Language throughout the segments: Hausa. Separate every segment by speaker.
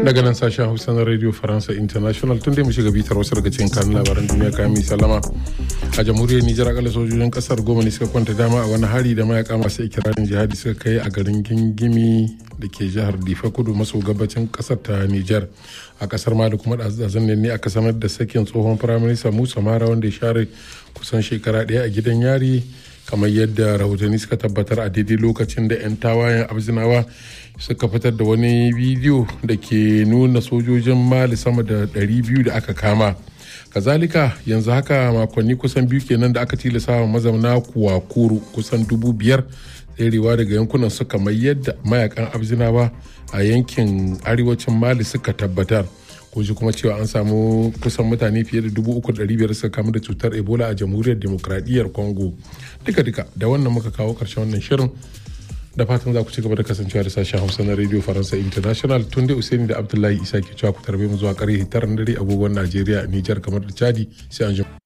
Speaker 1: daga nan sashen hausa na radio faransa international tun dai mu shiga bitar wasu daga cikin kanun labaran duniya kayan mai salama a jamhuriyar nijar akalla sojojin kasar goma ne suka kwanta dama a wani hari da mayaka masu ikirarin jihadi suka kai a garin gingimi da ke jihar difa kudu maso gabacin kasar ta nijar a kasar ma da kuma ɗazazan ne aka sanar da sakin tsohon firaminista musa mara wanda ya share kusan shekara ɗaya a gidan yari kamar yadda rahotanni suka tabbatar a daidai lokacin da 'yan tawayen abzinawa suka fitar da wani bidiyo da ke nuna sojojin mali sama da 200 da aka kama kazalika yanzu haka makonni kusan biyu kenan da aka tilasa wa mazauna kuwakuru kusan dubu biyar tserewa daga yankunan su kamar yadda mayakan abzinawa a yankin arewacin mali suka tabbatar ji kuma cewa an samu kusan mutane fiye da dubu uku ɗari biyar suka kamu da cutar ebola a jamhuriyar demokradiyyar congo duka duka da wannan muka kawo ƙarshen wannan shirin da fatan za ku ci gaba da kasancewa da sashen hausa na radio faransa international tun da usaini da abdullahi isa ke cewa ku tarbe mu zuwa ƙarfe tara dare agogon najeriya nijar kamar da chadi sai an jima.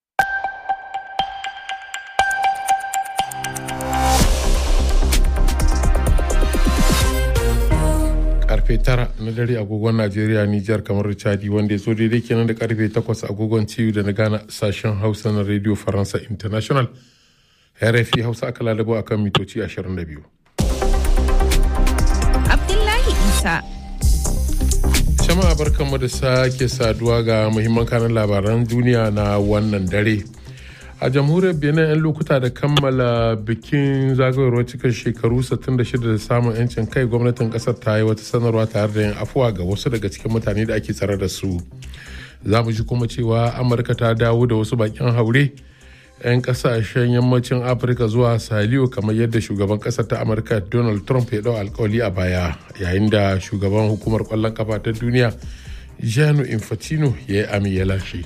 Speaker 1: karfe tara na dare agogon najeriya nijar kamar chadi wanda ya zo daidai kenan da karfe takwas agogon ciwo da na gana sashen hausa na radio faransa international rfi hausa aka lalabo akan mitoci 22
Speaker 2: abdullahi isa
Speaker 1: jama'a barkanmu da sake saduwa ga muhimman kanan labaran duniya na wannan dare a jamhuriyar benin 'yan lokuta da kammala bikin zagayowar cikin shekaru 66 da samun 'yancin kai gwamnatin kasar ta yi wata sanarwa tare da yin afuwa ga wasu daga cikin mutane da ake tsare da su za mu ji kuma cewa amurka ta dawo da wasu bakin haure 'yan kasashen yammacin afirka zuwa saliyo kamar yadda shugaban kasar ta amurka donald trump ya dau alkawali a baya yayin da shugaban hukumar kwallon kafa ta duniya janu infantino ya yi ami ya lashe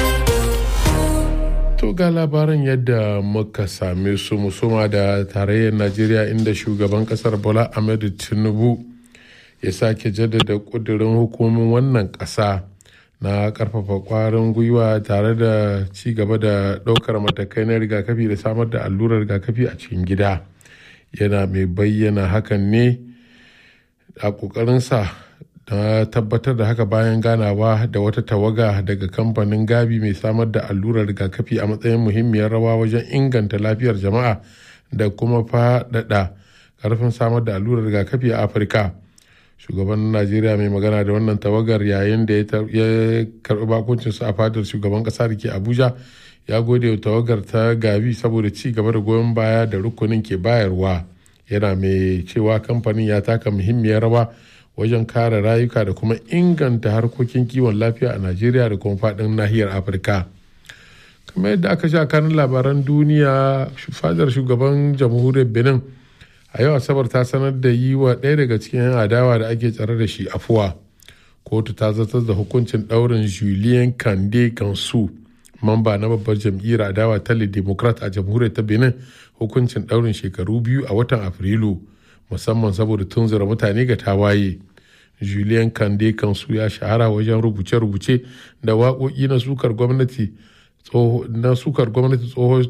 Speaker 1: To ga labaran yadda muka same su musuma da tarayyar Najeriya inda shugaban kasar Bola Ahmed Tinubu ya sake jaddada kudirin hukumin wannan ƙasa na karfafa kwarin gwiwa tare da ci gaba da ɗaukar matakai na rigakafi da samar da allurar rigakafi a cikin gida yana mai bayyana hakan ne a ƙoƙarinsa na tabbatar da haka bayan ganawa da wata tawaga daga kamfanin gabi mai samar da allurar rigakafi a matsayin muhimmiyar rawa wajen inganta lafiyar jama'a da kuma faɗaɗa karfin samar da allurar rigakafi a afirka shugaban najeriya mai magana da wannan tawagar yayin da ya karɓi bakuncinsu a fadar shugaban ƙasa da ke abuja ya gode wa tawagar ta gabi saboda ci gaba da goyon baya da rukunin ke bayarwa yana mai cewa kamfanin ya taka muhimmiyar rawa wajen kare rayuka da kuma inganta harkokin kiwon lafiya a najeriya da kuma faɗin nahiyar afirka kamar yadda aka sha kanin labaran duniya fadar shugaban jamhuriyar benin a yau asabar ta sanar da yi wa ɗaya daga cikin 'yan adawa da ake tsare da shi afuwa kotu ta zartar da hukuncin ɗaurin julien kande kansu mamba na babbar jam'iyyar adawa ta democrat a jamhuriyar ta benin hukuncin ɗaurin shekaru biyu a watan afrilu musamman saboda tunzura mutane ga tawaye julien kande kansu ya shahara wajen rubuce-rubuce da waƙoƙi na sukar gwamnati na sukar gwamnati tsohon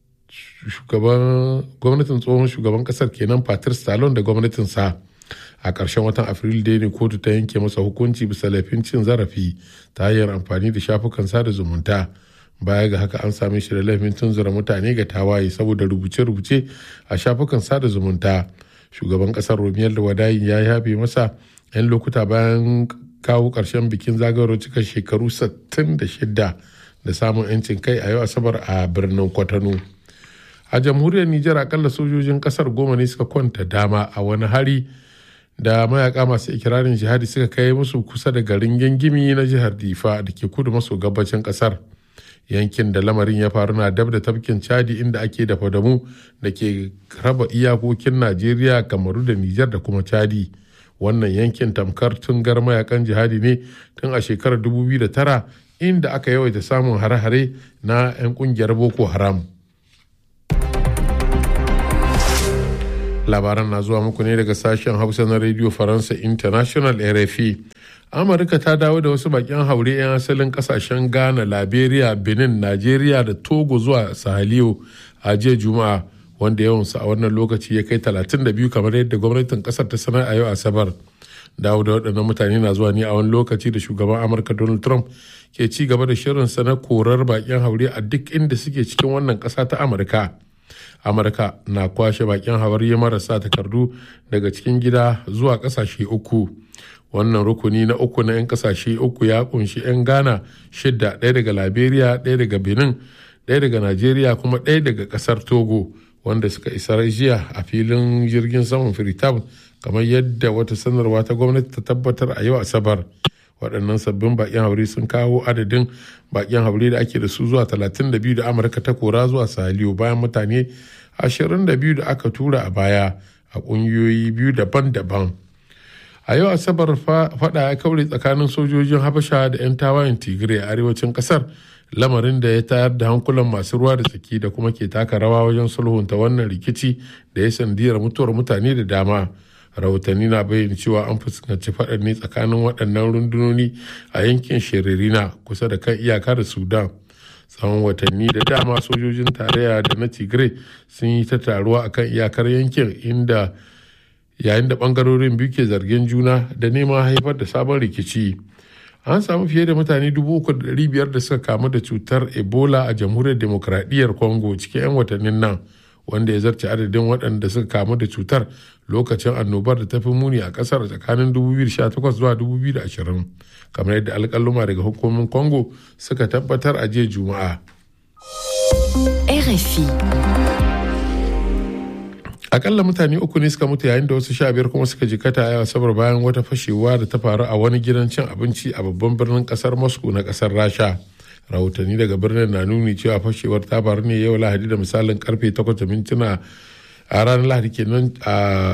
Speaker 1: gwamnatin tsohon shugaban kasar kenan patrice talon da gwamnatinsa a ƙarshen watan afrilu dai ne kotu ta yanke masa hukunci bisa laifin cin zarafi ta hanyar amfani da shafukan sada zumunta baya ga haka an same shi da laifin tunzura mutane ga tawaye saboda rubuce-rubuce a shafukan sada zumunta shugaban kasar romiyar da wadayin ya yabe masa 'yan lokuta bayan kawo ƙarshen bikin zagayowar cika shekaru 66 da samun 'yancin kai a yau asabar a birnin kwatano a jamhuriyar nijar akalla sojojin kasar goma ne suka kwanta dama a wani hari da mayaka masu ikirarin jihadi suka kai musu kusa da garin gangimi na jihar difa da ke kudu maso gabacin kasar yankin da lamarin ya faru na dab da tafkin chadi inda ake da fadamu da ke raba iyakokin najeriya kamaru da nijar da kuma chadi wannan yankin tamkar tungar mayakan jihadi ne tun a shekarar 2009 inda aka yawaita samun hare-hare na 'yan kungiyar boko haram labaran na zuwa muku ne daga sashen hausa na radio faransa international rfi amurka ta dawo da wasu bakin haure 'yan asalin kasashen ghana liberia benin nigeria da togo zuwa sahaliyo a jiya juma'a wanda yawansu a wannan lokaci ya kai 32 kamar yadda gwamnatin kasar ta sanar a yau asabar dawo da waɗannan mutane na zuwa ne a wani lokaci da shugaban amurka donald trump ke ci gaba da shirinsa na korar bakin haure a duk inda suke cikin wannan ƙasa ta amurka amurka na kwashe bakin haure marasa takardu daga cikin gida zuwa ƙasashe uku wannan rukuni na uku na 'yan ƙasashe uku ya kunshi 'yan ghana shidda ɗaya daga liberia ɗaya daga benin ɗaya daga nigeria kuma ɗaya daga ƙasar togo wanda suka isa jiya a filin jirgin saman freetown kamar yadda wata sanarwa ta gwamnati ta tabbatar a yau asabar waɗannan sabbin bakin haure sun kawo adadin bakin haure da ake da su zuwa 32 da amurka ta kora zuwa saliyo bayan mutane 22 da aka tura a baya a ƙungiyoyi biyu daban-daban a yau asabar fada ya kaure tsakanin sojojin habasha da 'yan tawayen tigray a arewacin kasar lamarin da ya tayar da hankulan masu ruwa da tsaki da kuma ke taka rawa wajen sulhunta wannan rikici da ya sandiyar mutuwar mutane da dama rahotanni na bayyana cewa an fuskanci faɗar ne tsakanin waɗannan rundunoni a yankin shiririna kusa da kan iyaka da sudan tsawon watanni da dama sojojin tarayya da na tigray sun yi ta taruwa akan iyakar yankin inda yayin da bangarorin biyu ke zargin juna da neman haifar da sabon rikici an samu fiye da mutane biyar da suka kamu da cutar ebola a jamhuriyar demokradiyyar congo cikin 'yan watannin nan wanda ya zarce adadin waɗanda suka kamu da cutar lokacin annobar da ta fi muni a ƙasar tsakanin 2018 zuwa 2020 kamar yadda alƙaluma daga hukumomin congo suka tabbatar a jiya juma'a
Speaker 3: RFI
Speaker 1: akalla mutane uku ne suka mutu yayin da wasu sha biyar kuma suka jikata a asabar bayan wata fashewa da ta faru a wani gidan cin abinci a babban birnin kasar moscow na kasar rasha rahotanni daga birnin na nuni cewa fashewar ta faru ne yau lahadi da misalin karfe 8 mintuna a ranar lahadi kenan a